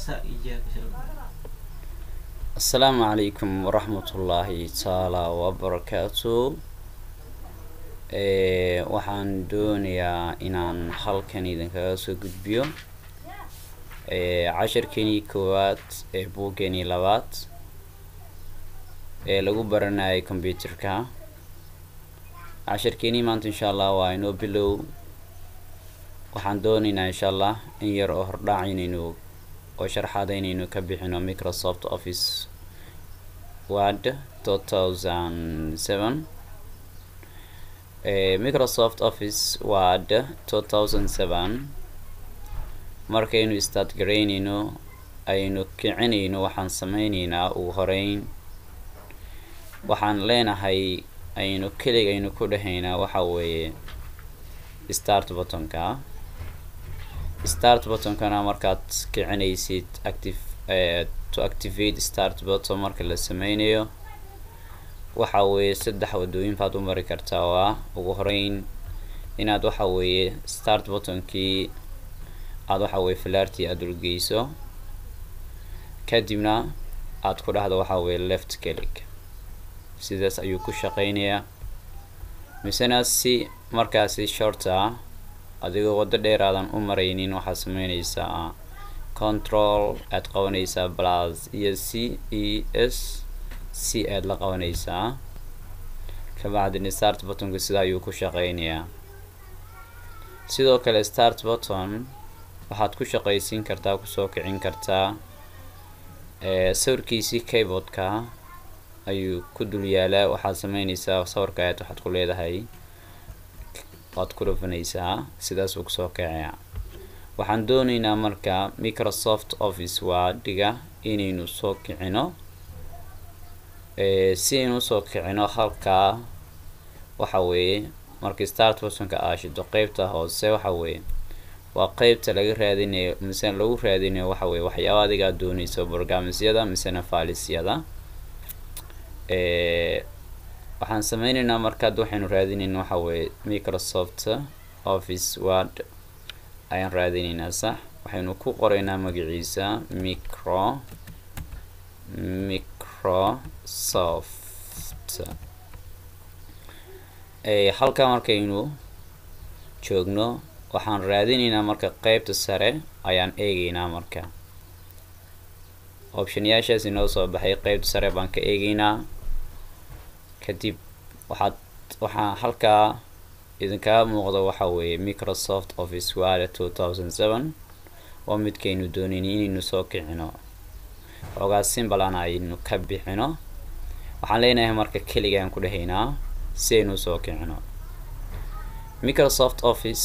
إياك شرط asalaamu calaykum waraxmatullaahi taala wabarakaatu waxaan doonayaa inaan halkan idinkaga soo gudbiyo cashirkeenii koowaad ee buuggeenii labaad ee lagu baranayay computerka cashirkeenii maanta insha allah waa inoo bilow waxaan doonaynaa insha allah in yar oo hordhaac inaynu oo sharxaada inaynu ka bixino microsoft office word two thousand seven microsoft office word two thousand seven markaynu start garaynayno aynu kicinayno waxaan sameyneynaa ugu horeyn waxaan leenahay aynu kelig aynu ku dhahaynaa waxa weeye start buttonka start buttonkana markaad kicinaysid active to activate start button marka la sameynayo waxa weeye saddex wadooyin baad u mari kartaa waa ugu horeyn inaad waxa weeye start buttonkii aada waxa weye falaartii aada ulgeyso kadibna aada ku dhahdo waxa weye left click sidaas ayuu ku shaqeynayaa misena si markaasi shorta adigoo waddo dheer aadan u maraynin waxaad sameyneysaa control aad qabanaysaa plus iyo c e s c aad la qabanaysaa kabacdini start buttonka sida ayuu ku shaqeynayaa sidoo kale start button waxaad ku shaqaysiin kartaa kusoo kicin kartaa sawirkiisii keyboardka ayuu ku dul yaalaa waxaad sameyneysaa sawirka aad waxaad ku leedahay waad ku dhufanaysaa sidaas uu kusoo kacaya waxaan dooneynaa marka microsoft office waadhiga inaynu soo kicino si aynu usoo kicino halkaa waxa weeye markii start buttonka aashido qeybta hoose waxa weeye waa qeybta laga raadinayo misena lagu raadinayo waxa weye waxyaaba adigaa dooneyso borgamisyada misena faalisyada waxaan sameyneynaa markaad waxaynu raadineyna waxa weeye microsoft office word ayaan raadineynaa sax waxaynu ku qoreynaa magaciisa micro microsoft halkaa markaynu joogno waxaan raadineynaa marka qeybta sare ayaan eegeynaa marka optionyaashaas inoo soo baxay qeybta sare baan ka eegeynaa kadib waxaad waxaa halkaa idinkaga muuqda waxa weeye microsoft office word two thousand seven oo midkaynu dooneyni inaynu soo kicino xoogaa simbalan aynu ka bixino waxaan leenahay marka keligaan ku dhahaynaa si aynu usoo kicino microsoft office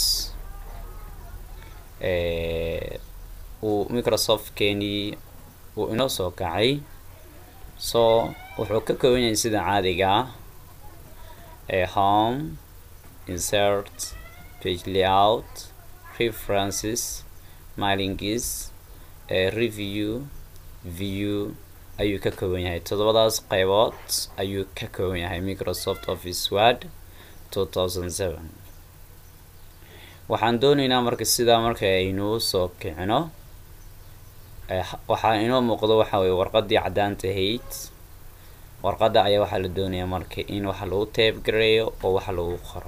uu microsoft keenii uu inoo soo kacay so wuxuu ka kooban yahay sida caadiga ah home insert page layout references mailingis review view ayuu ka kooban yahay toddobadaas qeybood ayuu ka kooban yahay microsoft office word two thousand seven waxaan dooneynaa marka sidaa marka aynu soo kicino waxaa inoo muuqdo waxa weye warqadii caddaanta ahayd warqadda ayaa waxaa la doonayaa marka in waxa lagu tabe gareeyo oo waxa lagu qoro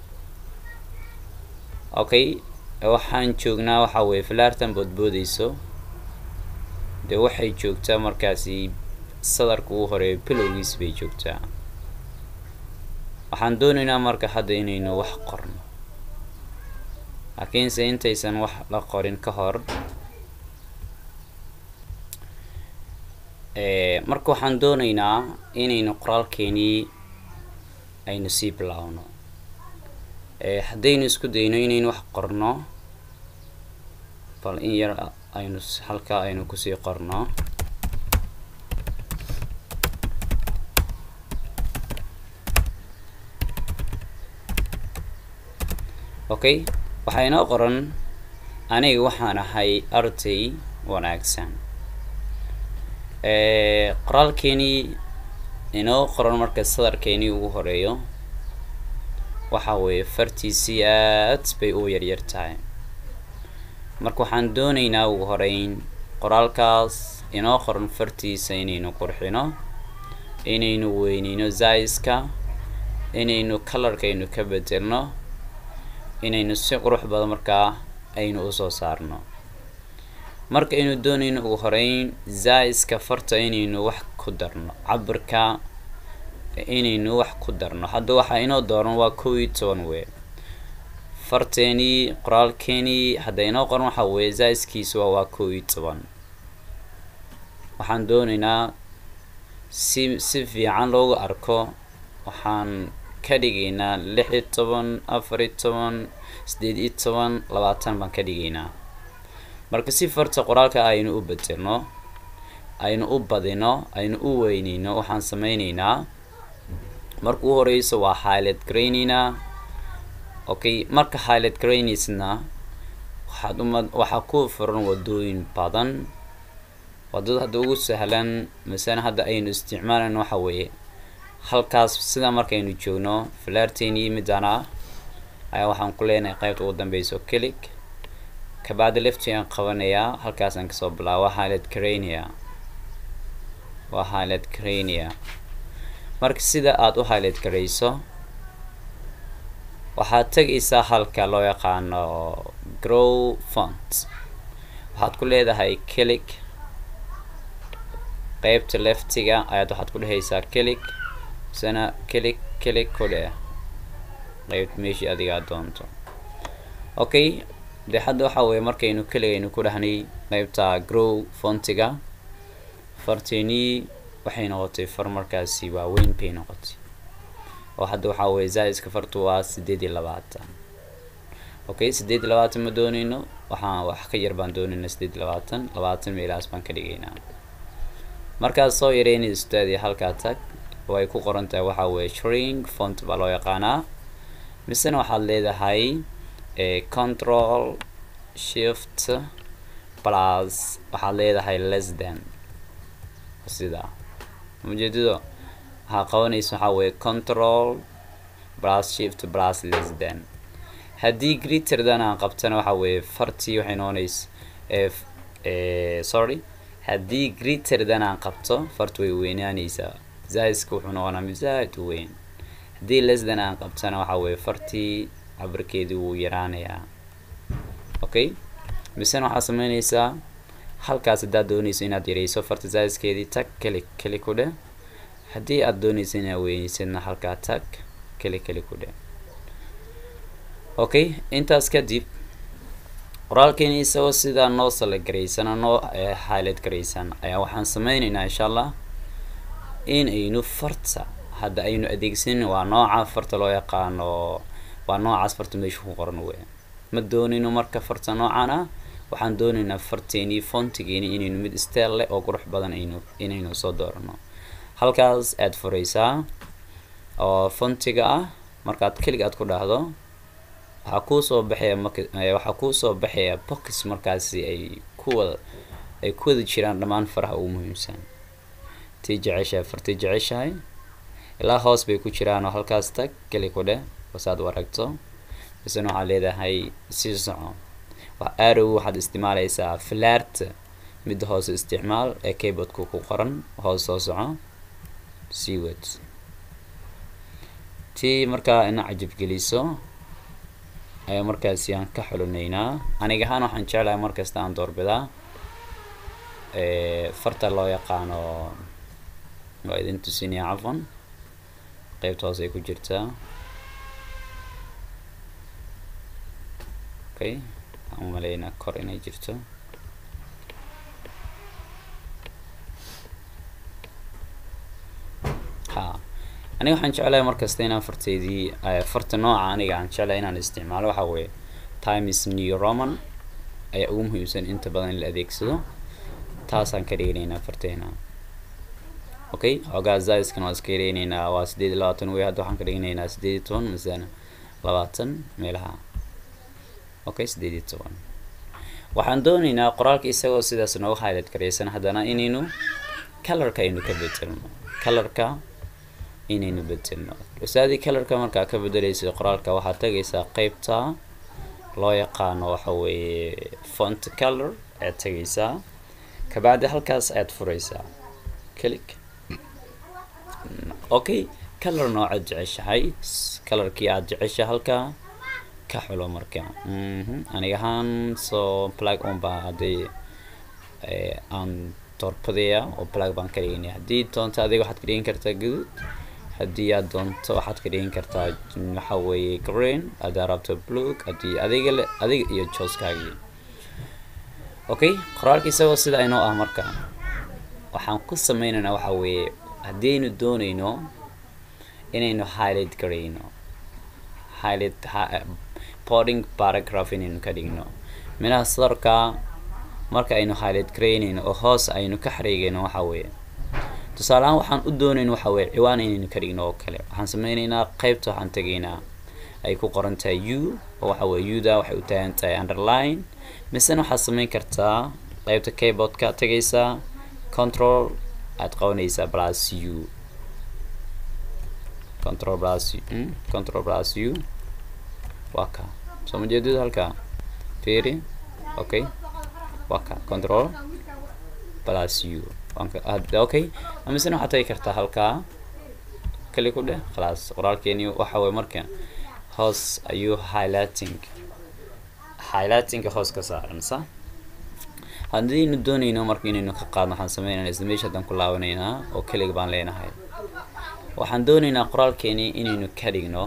okay waxaan joognaa waxa weye falaartan boodboodeyso dee waxay joogtaa markaasi sadarka ugu horeeyo bilowgiis bay joogtaa waxaan dooneynaa marka hadda inaynu wax qorno laakiinse intaysan wax la qorin ka hor marka waxaan dooneynaa inaynu qoraalkeenii aynu sii bilaawno haddaynu isku dayno inaynu wax qorno bal in yar aynu halkaa aynu kusii qorno okay waxaa inoo qoran aniga waxaan ahay arday wanaagsan qoraalkeenii inoo qoran marka sadarkeenii ugu horeeyo waxa weeye fartiisii aad bay u yaryar tahay marka waxaan dooneynaa ugu horeyn qoraalkaas inoo qoran fartiisa inaynu qurxino inaynu weyneyno zaiska inaynu colorkaynu ka bedelno inaynu si qurux badan markaa aynu usoo saarno marka aynu doonayno ugu horeyn zaiska farta inaynu wax ku darno cabirka inaynu wax ku darno hadda waxaa inoo dooran waa kow iyo toban wey farteenii qoraalkeenii hadda inoo qoran waxa weeye zaiskiisa waa waa kow iyo toban waxaan doonaynaa si si fiican loogu arko waxaan ka dhigaynaa lix iyo toban afar iyo toban sideed iyo toban labaatan baan ka dhigaynaa marka si farta qoraalka aynu u bedelno aynu u badino aynu u weyneyno waxaan sameyneynaa marka u horeyso waa highlight garayneynaa okay marka highlight garayneysna waxaad uma waxaa ku furan wadooyin badan wadada hadda ugu sahlan masana hadda aynu isticmaalayno waxa weeye halkaas sida markaynu joogno flairteenii midaan ah ayaa waxaan ku leenahay qaybta ugu dambeyso click kabacdi lefti aan qabanayaa halkaas aan kasoo bilaabo highlight crania waa highlight crania marka sida aada u highlight garayso waxaad tegaysaa halka loo yaqaano grow font waxaad ku leedahay click qeybta leftiga ayaad waxaad ku dhehaysaa click misena click click ku dheh qeybt meeshii adigaa doonto okay de hadda waxa weeye markaynu keligaynu ku dhahnay qeybta grow fontiga farteenii waxay noqotay far markaasi waaweyn bay noqotay oo hadda waxaa weeye zaiska fartu waa sideed iyo labaatan okay sideed iyo labaatan ma dooneyno waxaan wax ka yar baan dooneyna sideed iyo labaatan labaatan meelahaas baan ka dhigaynaa markaad soo yareynay ustaadi halkaa tag oo ay ku qoran tahay waxaa weeye shrink font baa loo yaqaanaa misena waxaad leedahay control shift plus waxaad leedahay less than sida ujeedado waxaa qabanaysa waxaa weeye control plus shift plus less than haddii greater than aan qabtana waxa weeye fartii waxay noqonaysa sorry haddii greater than aan qabto fartu way weynaanaysaa zaiska wuxuu noqonaa mid zaaid u weyn haddii less than aan qabtana waxa weeye fartii cabirkeedii wuu yaraanayaa okay misena waxaad sameynaysaa halkaas haddaad doonayso inaad yareyso farta zaiskeedii tag keli keli ku dheh haddii aad doonayso inaad weyneysadna halkaa tag keli keli ku dheh okay intaas kadib qoraalkeeni isagoo sidaa noo sala garaysana noo highlight garaysan ayaa waxaan sameyneynaa insha allah in aynu farta hadda aynu adeegsanin waa nooca farta loo yaqaano waa noocaas farta meesha ku qoran wey ma doonayno marka farta noocan ah waxaan doonaynaa farteenii fontigeeni inaynu mid steel leh oo qurux badan aynu inaynu soo doorano halkaas aad furaysaa oo fontiga ah markaad keliga aad ku dhahdo waxaa kuusoo baxaya mak waxaa kuusoo baxaya box markaasi ay ku wada ay ku wada jiraan dhammaan faraha ugu muhiimsan tii jeceshahay fartii jeceshahay ilaa hoos bay ku jiraan oo halkaas tag keli ku dheh basaad u aragto misena waxaad leedahay sii soco wax arow waxaad isticmaalaysaa flaart midda hoose isticmaal ee keyboardku ku qoran hoos soo soco sii wad tii markaa ina cajab geliso ayaa markaasi aan ka xulinaynaa aniga ahaan waxaan jeclahay markasta aan doorbidaa farta loo yaqaano waa idin tusinaya cafan qeybta hoose ay ku jirtaa okay waxaan umaleynaa kor inay jirto ha aniga waxaan jeclahay markasta inaan farteydii farta nooca aniga aan jeclahay inaan isticmaalo waxa weeye times new roman ayaa ugu muhiimsan inta badan in la adeegsado taasaan ka dhiganaynaa farteena okay xoogaa zaiskan waa iska yareyneynaa waa sideed iyo labaatan wey hadda waxaan ka dhiganaynaa sideed iyo toban masana labaatan meelaha okay sideed iyo toban waxaan dooneynaa qoraalka isagoo sidaas nooga highlight garaysan haddana inaynu colorka aynu ka bedelno colorka inaynu bedelno usaadii colorka markaa ka bedelaysa qoraalka waxaad tagaysaa qeybta loo yaqaano waxa weeye font color ayaad tagaysaa kabacdi halkaas ayaad furaysaa click okay color noocaad jeceshahay colorkii aad jecesha halkaa ka xulo marka aniga ahaan soo plug on baa haddii aan doorbadaya oo plug baan ka dhiganaya haddii doonto adiga waxaad ka dhigan kartaa guduud haddii aad doonto waxaad ka dhigan kartaa waxa weeye green haddii rabto blue haddii adiga le adiga iyo jooskaagii okay qoraalka isagoo sida aynoo ah marka waxaan ku sameynaynaa waxa weeye haddii aynu doonayno inaynu highlight garayno highlight boarding paragraph inaynu ka dhigno minaha sadarka marka aynu highlight garaynayno oo hoos aynu ka xariigayno waxa weeye tusaale ahaan waxaan u doonayno waxa weeye ciwaan inaynu ka dhigno oo kale waxaan sameynaynaa qaybta waxaan tegaynaa ay ku qoran tahay u oo waxa weeye uda waxay u taagan tahay underline misena waxaad sameyn kartaa qaybta keyboardka tegaysaa control aad qabanaysaa plus u control plus mm, control plus u waa ka soo ma jeedid halka fiiri okay waa ka control plus u okay amisena waxaad tagi kartaa halkaa kali ku dheh khalaas qoraalkeeni waxa weye marka hoos ayuu highlighting highlightinga hoos ka saaran sa haddaynu doonayno marka inaynu ka qaadno waxaan sameynayna isla meesha haddaan ku laabanaynaa oo keliga baan leenahay waxaan doonaynaa qoraalkeeni inaynu ka dhigno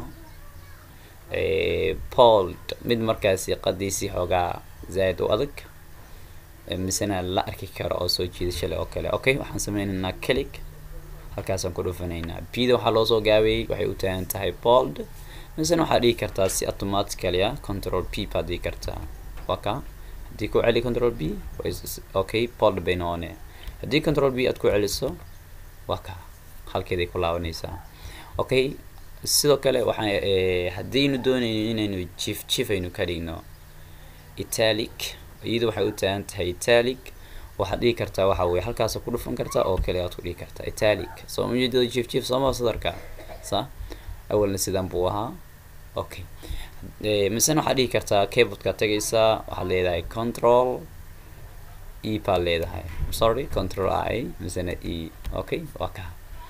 bold mid markaasi qadiisii xoogaa zaaid u adag misena la arki karo oo soo jiidasho leh oo kale okay waxaan sameynaynaa click halkaasaan ku dhufanaynaa bida waxaa loosoo gaabeeyey waxay u taagan tahay bold misena waxaad dhigi kartaa si automatically ah control p baad dhigi kartaa waa ka haddii ku celi control b okay bold bay noqone haddii control b aad ku celiso waa ka halkeeday ku laabanaysaa okay sidoo kale waxaan haddaynu doonayno inaynu jif jif aynu ka dhigno italic iyadu waxay u taagan tahay italic waxaad dhigi kartaa waxa weye halkaas ku dhufan kartaa oo kale aad ku dhigi kartaa italic soo ujeedada jif jif sooma sadarka sa awalna sidan buu ahaa okay misena waxaad dhigi kartaa keyboardka tagaysaa waxaad leedahay control e baad leedahay sorry control i misena e okay waa ka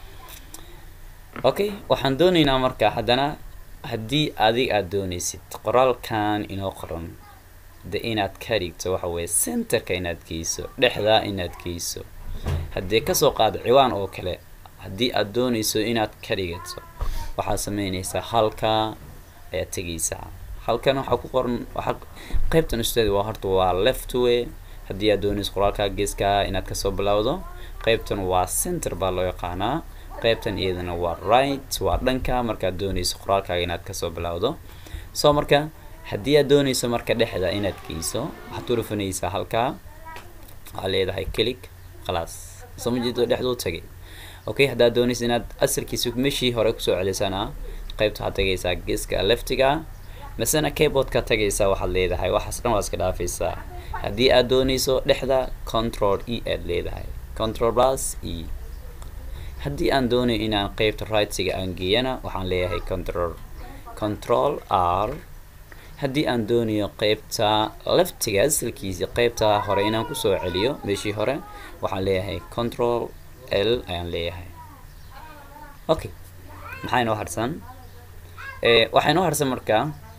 okay waxaan doonaynaa marka haddana haddii adig aad doonaysid qoraalkan inoo qoran de inaad ka dhigto waxa weye centerka inaad geyso dhexdaa inaad geyso haddii kasoo qaado ciwaan oo kale haddii aad doonayso inaad ka dhigato waxaad sameynaysaa halka ayaad tegaysaa halkan waxaa ku qoran waxaa qaybtan ustaad waa horta waa left way haddii aad doonayso qoraalka geeska inaad kasoo bilowdo qaybtan waa center baa loo yaqaanaa qaybtan iyadana waa right waa dhanka markaad doonayso qoraalkaaga inaad kasoo bilowdo soo marka haddii aad doonayso marka dhexda inaad geyso waxaad u dhufanaysaa halkaa waxaad leedahay click khalaas soo ma jeedo dhexduu tagay okay haddaad doonayso inaad asalkiisa meshii hore kusoo celisana qaybta waxaad tagaysaa geeska leftiga masena keyboardka tagaysaa waxaad leedahay waxaas dhan waa iska dhaafaysaa haddii aad doonayso dhexda control e aad leedahay control plus e haddii aan doonayo inaan qeybta rightsiga aan geeyana waxaan leeyahay control control r haddii aan doonayo qeybta leftiga asalkiisa qeybta hore inaan kusoo celiyo meeshii hore waxaan leeyahay control l ayaan leeyahay okay maxaa inoo harsan waxaa inoo harsan marka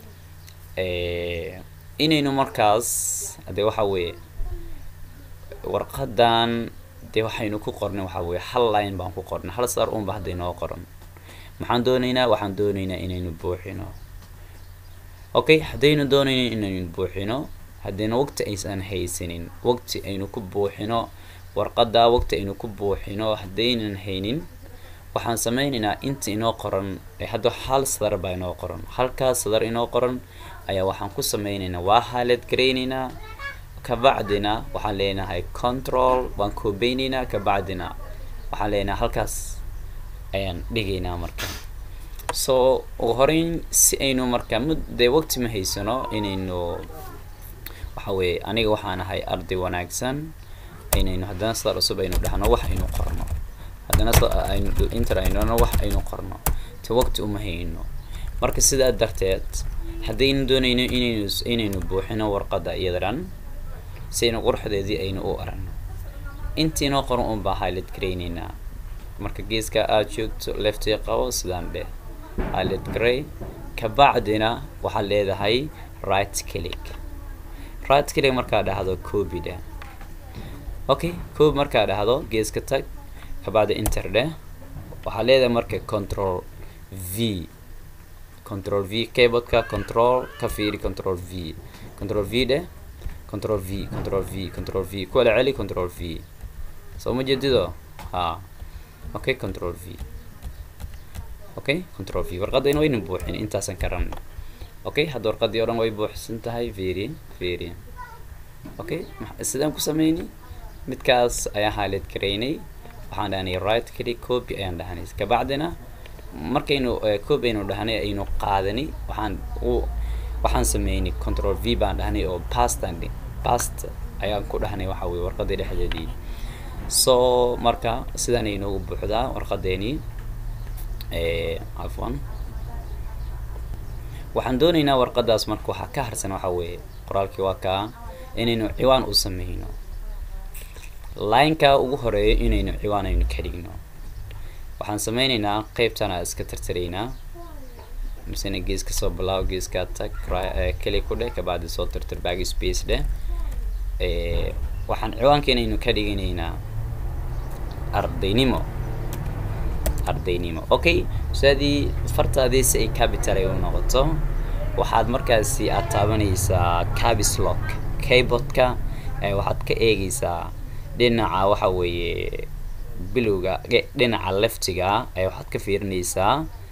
inaynu markaas de waxa weeye warqadan dee waxaynu ku qornay waxa weye hal line baan ku qornay hal sar unba hadda inoo qoran maxaan doonaynaa waxaan doonaynaa inaynu buuxino okay haddaynu doonayno inaynu buuxino haddayna waqti aysan haysanin waqti aynu ku buuxino warqadda waqti aynu ku buuxino haddaynan haynin waxaan sameynaynaa inta inoo qoran hadda hal sadar baa inoo qoran halkaas sadar inoo qoran ayaa waxaan ku sameynaynaa waa highlight garaynaynaa kabacdina waxaan leenahay control waan koobeyneynaa kabacdina waxaan leenahay halkaas ayaan dhigaynaa marka so ugu horeyn si aynu marka mud dee waqti ma haysano inaynu waxa weeye aniga waxaan ahay arday wanaagsan inaynu haddana sadar cusub aynu dhahno wax aynu qorno haddana aynu inter aynona wax aynu qorno te waqti uma hayno marka sidaa darteed haddaynu doonayno inaynu inaynu buuxino warqadda iyada dhan si aynu quruxdeedii aynu u aragno intii noo qoran un baa highlight garayneynaa marka geeska aada joogto leftii qabo sidaan dheh highlight gray kabacdina waxaad leedahay right click right click markaa dhahdo copy dheh okay copy markaa dhahdo geeska tag kabacdi enter dheh waxaad leedahay marka control v control v keyboardka control ka fiiri control v control v dheh control v control v control v kuwala celi control v soo ma jeedido ha okay control v okay control v warqadayna wayna buuxin intaasan ka rabna okay hadda warqadii o dhan way buuxsan tahay fiiri fiiri okay sidaan ku sameyni midkaas ayaan highlight garaynay waxaan dhahnay right click copy ayaan dhahnay kabacdina markaynu copy aynu dhahnay aynu qaadani waxaan u waxaan sameynay control v baan dhahnay oo pastan past ayaan ku dhahnay waxa weye warqadii dhexdeedii so marka sidaan ay noogu buuxdaa warqadeeni cafwan waxaan dooneynaa warqadaas marka waxaa ka harsan waxa weeye qoraalkii waa kaa inaynu ciwaan u sameyno lineka ugu horeeyo inaynu ciwaan aynu ka dhigno waxaan sameyneynaa qeybtana iska tirtiraynaa misena gees ka soo bilaabo geeskaa tag keli ku dheh kabacdi soo tirtir back space dheh waxaan ciwaanka inaynu ka dhiganaynaa ardaynimo ardaynimo okay usaadii fartaadii si ay capital ay u noqoto waxaad markaasi aad taabanaysaa cabislock keyboardka waxaad ka eegaysaa dhinaca waxa weeye bilowga dhinaca leftiga ee waxaad ka fiirinaysaa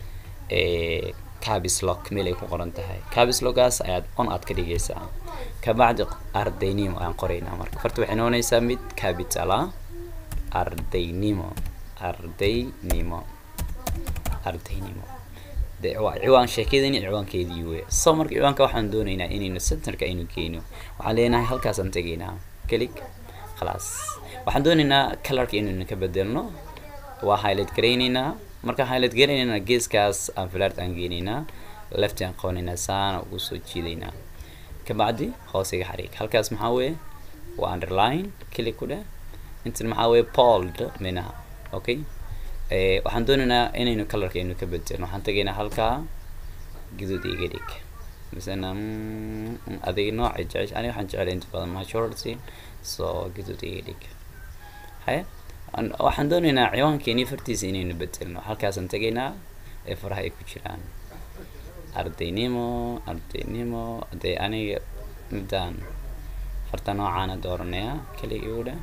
cabislock meel ay ku qoran tahay cabislockgaas ayaad on aad ka dhigaysaa kabacdi ardaynimo ayaan qoraynaa marka farta waxay noqonaysaa mid capitala ardaynimo ardaynimo ardaynimo de waa ciwaan sheekadani ciwaankeedii wey so marka ciwaanka waxaan dooneynaa inaynu centerka aynu geyno waxaan leenahay halkaasaan tegaynaa click khalaas waxaan dooneynaa colorka inaynu ka bedelno waa highlight garayneynaa markaan highlight garayneynaa geeskaas aan flart aan geyneynaa left aan qabanaynaa saana ugu soo jiidaynaa kabacdi hoosiga xariig halkaas maxaa weeye waa underline click ku dheh intan maxaa weeye bold minaha okay waxaan dooneynaa inaynu colorka aynu ka bedelno waxaan tegaynaa halkaa guduud iga dhig misena adiga nooca jecel aniga waxaan jeclay inta badan majority so guduud iga dhig haye waxaan dooneynaa ciwaankeeni fartiisa inaynu bedelno halkaasaan tegaynaa ee faraha ay ku jiraan ardaynimo ardaynimo dee aniga midaan farta noocaana dooranaya keligii u dheh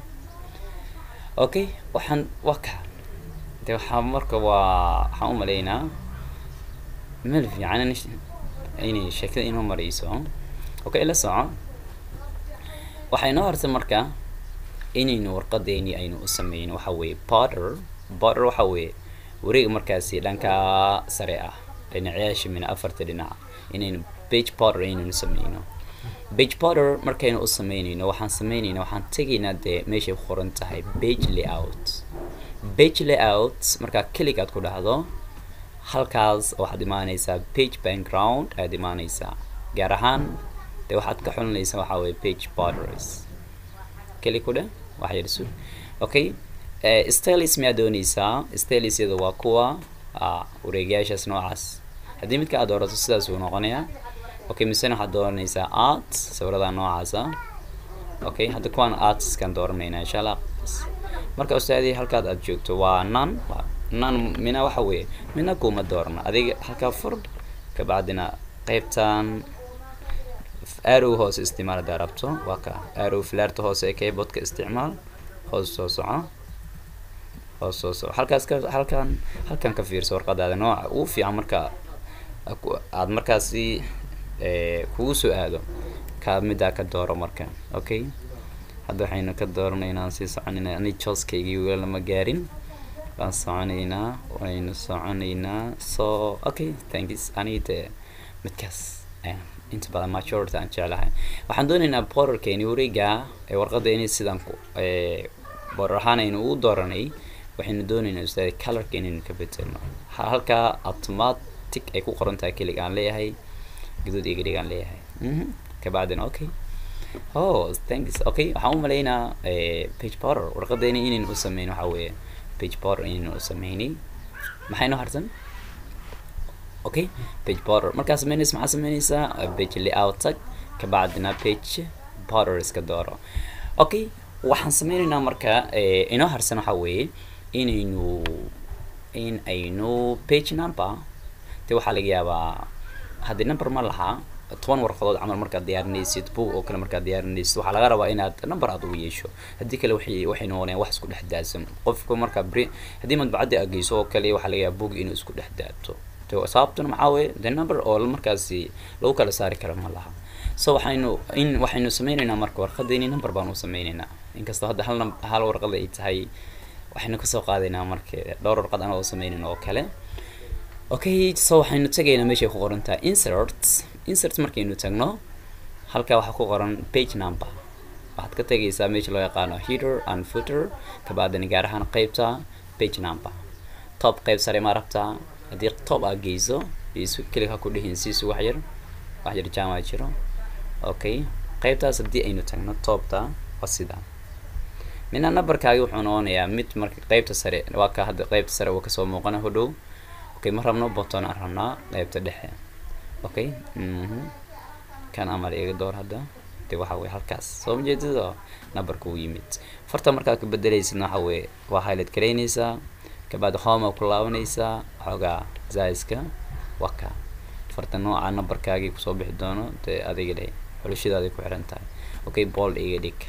okay waxaan waka de waxaa marka waa waxaan u maleynaa meel fiican inay sheekada inoo marayso okay la soco waxay noo hartay marka inaynu warqadeeni aynu u sameyno waxa weeye border border waxa weeye wareeg markaasi dhanka sare ah dhinacayaasha mina afarta dhinaca inaynu page border aynanu sameyno page border markaynu u sameynayno waxaan sameynayna waxaan tegaynaa dee meeshay ku qoran tahay page layout page layout markaa kelig aad ku dhahdo halkaas waxaad imaaneysaa page background ayaad imaaneysaa gaar ahaan dee waxaad ka xulinaysaa waxaa weye page borders keli ku dheh wax yar sug okay stylis miyaa dooneysaa stylisyada waa kuwa wareegayaashaas noocaas haddii midka aad doorato sidaas uu noqonayaa okay misena waxaad dooranaysaa art sawirada noocaasa okay hadda kuwaan artiskan dooranayna insha allah marka ustaadii halkaad aad joogto waa nan nan mina waxa weeye mina kuma doorna adiga halkaa fur kabacdina qeybtan arrow hoose isticmaal haddaa rabto waa ka arrow flairta hoose ee keyboardka isticmaal hoos soo soco hoos soo soco halkaas ka halkan halkan ka fiirso warqadaada nooca ugu fiican marka aad markaasi kugu soo aado ka middaa ka dooro marka okay hadda waxaynu ka dooranaynaa aan sii soconayna ani jooskaygii weli lama gaarin waan soconaynaa waynu soconaynaa so okay thanks anide midkaas inta badan majority aan jeclahay waxaan doonaynaa borderkeeni wareega ee warqadeeni sidaan ku border ahaan aynu ugu dooranay waxaynu doonaynaa ustaad colorka inaynu ka bedelno halkaa automatic ay ku qoran tahay kelig aan leeyahay guduud iga dhig aan leeyahay kabacdina okay oh thanks okay waxaan u malaynaa page border warqadeena inaynu u sameyn waxa weeye page border inaynu u sameynay maxay noo harsan okay page border markaa sameynaysa maxaa sameynaysaa page layout tag kabacdina page border iska dooro okay waxaan sameynaynaa marka inoo harsan waxa weeye inaynu in aynu page number de waxaa laga yaabaa haddii number ma lahaa toban warqadood camal markaad diyaarinaysid book oo kale markaad diyaarinaysid waxaa laga rabaa inaad number aad ugu yeesho haddii kale waxay waxay noqonayaan wax isku dhex daadsan qofka markaa bri haddii madbacadda aad geyso oo kale waxaa laga yaabaa book inuu isku dhex daadto sababtuna maxaa weeye the number oo markaasi lagu kala saari kara ma laha so waxaynu in waxaynu sameynaynaa marka warqadeeni number baan u sameynaynaa inkastoo hadda hal hal warqad ay tahay waxaynu kasoo qaadaynaa marka dhowr warqad anoo sameynayn oo kale okay so waxaynu tagaynaa meeshay ku qoran tahay insert insert markaynu tagno halkaa waxaa ku qoran page number waxaad ka tegaysaa meesha loo yaqaano header and footer kabacdina gaar ahaan qeybta page number top qeyb sare ma rabtaa haddii top aad geyso isu keliga ha ku dhihin siisu wax yar wax yar jaama jiro okay qeybtaas haddii aynu tagno topta waa sidaa mina numberkaagi wuxuu noqonayaa mid marka qeybta sare waa ka hadda qeybta sare uu kasoo muuqana hodhow okay ma rabno botton aan rabnaa qeybta dhexe okay mhm kan amal iga door hadda de waxa weye halkaas soo ma jeedida numberka uu yimid farta markaad ka bedelaysidna waxa weye waa highlight garaynaysaa kabacdi home ku laabanaysaa xoogaa zaiska waa ka farta nooca numberkaagii kusoo bixi doono dee adiga le xulashadaaday ku xiran tahay okay bold iga dhig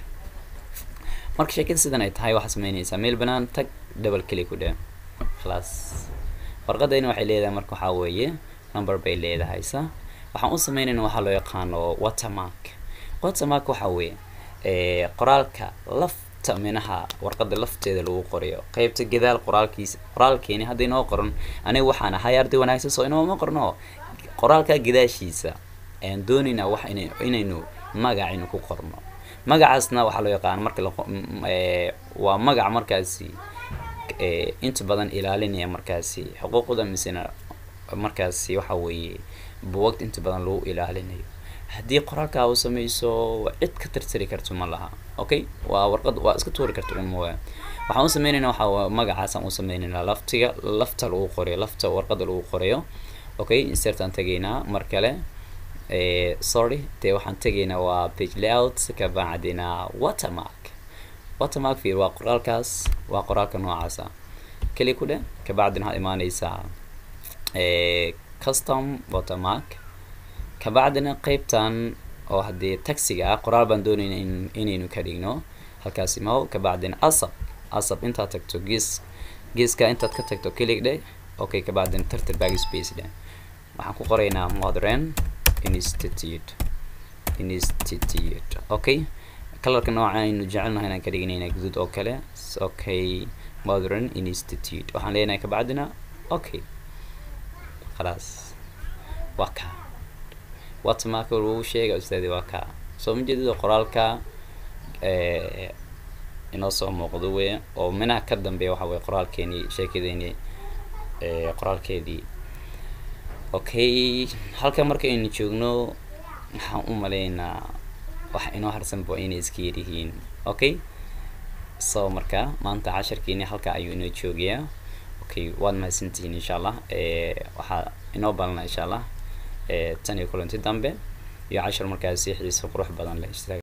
marka sheekada sidan ay tahay waxaad sameynaysaa meel banaan tag double click ku dheh khalaas warqadayna waxay leedahay marka waxaa weeye number bay leedahay sa waxaan u sameynayna waxaa loo yaqaano watermark watermark waxa weeye qoraalka lafta minaha warqada lafteeda lagu qorayo qeybta gadaal qoraalkiisa qoraalkeeni hadda inoo qoran aniga waxaan ahay arday wanaagsan soo inooma qorno qoraalka gadaashiisa ayaan doonaynaa wax ina inaynu magacaynu ku qorno magacaasna waxaa loo yaqaan marka la waa magac markaasi inta badan ilaalinaya markaasi xuquuqda misena markaasi waxa weeye buwagta inta badan lagu ilaalinayo haddii qoraalkaa u sameyso cid ka tirtiri karto ma laha okay waa warqad waa iska tuuri karta un mooya waxaan u sameynayna waxaa magacaasaan u sameynaynaa laftiga lafta lagu qorayo lafta warqada lagu qorayo okay insertaan tegaynaa mar kale sorry dee waxaan tegaynaa waa page layout kabacdina watermark watermark fiir waa qoraalkaas waa qoraalka noocaasa keli ku dheh kabacdina waxaad imaaneysaa custom watermark kabacdina qeybtan oo haddii taxiga ah qoraal baan doonayna in inaynu ka dhigno halkaas imaw kabacdina asab asab intaad tagto gees geeska intaad ka tagto kelig dheh okay kabacdina tartar bag space dheh waxaan ku qoraynaa modern institute institute okay kalarka nooca aynu jecelnahay inaan ka dhiganayna guduud oo kale okay modern institute waxaan leenahay kabacdina okay khalaas waa ka watermarka lagu sheega ustaadi waa ka soo ma jeedida qoraalka inoo soo muuqdo wey oo minaha ka dambeeya waxa weye qoraalkeeni sheekadeeni qoraalkeedii okay halka marka aynu joogno waxaan u maleynaa wax inoo harsanba inay iska yaryihiin okay so marka maanta casharkeeni halka ayuu inoo joogayaa okay waad mahadsantihiin insha allah waxaa inoo balana insha allah tan iyo kulanti dambe iyo cashar markaasi xiiso qurux badan leh